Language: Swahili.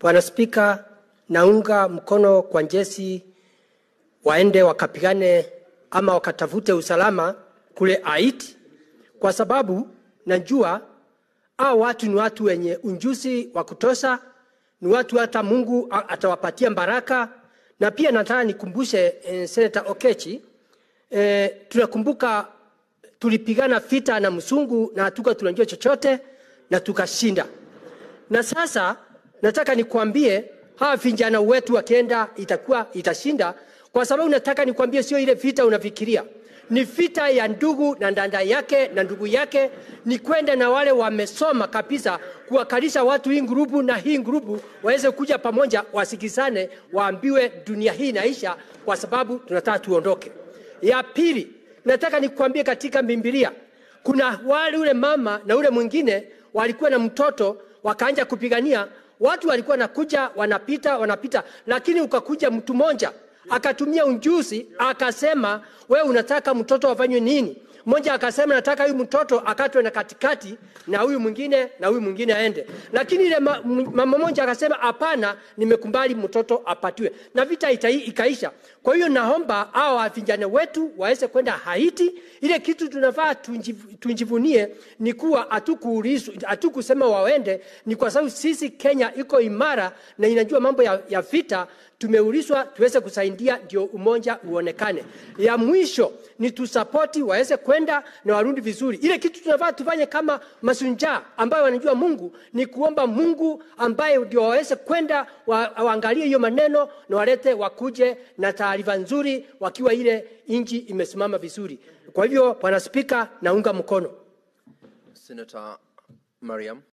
Bwana Spika, naunga mkono kwa njesi waende wakapigane ama wakatafute usalama kule Haiti, kwa sababu najua hao watu ni watu wenye unjuzi wa kutosha, ni watu hata Mungu a- atawapatia baraka. Na pia nataka nikumbushe eh, Senator Okechi eh, tunakumbuka tulipigana vita na msungu na hatuka tunajua chochote na tukashinda. Na sasa nataka nikwambie hawa vijana wetu wakienda itakuwa itashinda, kwa sababu nataka nikwambie sio ile vita unafikiria, ni vita ya ndugu na dada yake na ndugu yake, ni kwenda na wale wamesoma kabisa, kuwakalisha watu hii grupu na hii grupu waweze kuja pamoja, wasikizane, waambiwe dunia hii inaisha, kwa sababu tunataka tuondoke. Ya pili, nataka nikwambie katika Biblia kuna wale ule mama na ule mwingine walikuwa na mtoto wakaanja kupigania watu walikuwa nakuja wanapita wanapita, lakini ukakuja mtu mmoja akatumia unjuzi akasema, we unataka mtoto afanywe nini? Mmoja akasema nataka huyu mtoto akatwe na katikati na huyu mwingine na huyu mwingine aende, lakini ile ma- m- mama mmoja akasema hapana, nimekubali mtoto apatiwe, na vita ita, ikaisha. Kwa hiyo naomba hao vijana wetu waweze kwenda Haiti. Ile kitu tunafaa tunjiv- tunjivunie ni kuwa hatukuulizwa, hatukusema waende, ni kwa sababu sisi Kenya iko imara na inajua mambo ya, ya vita tumeulizwa tuweze kusaidia ndio umoja uonekane. Ya mwisho ni tusapoti waweze kwenda na warudi vizuri. Ile kitu tunafaa tufanye kama masunjaa ambayo wanajua Mungu ni kuomba Mungu ambaye ndio waweze kwenda wa, waangalie hiyo maneno na walete wakuje na taarifa nzuri wakiwa ile nchi imesimama vizuri. Kwa hivyo, Bwana Spika, naunga mkono. Senator Mariam.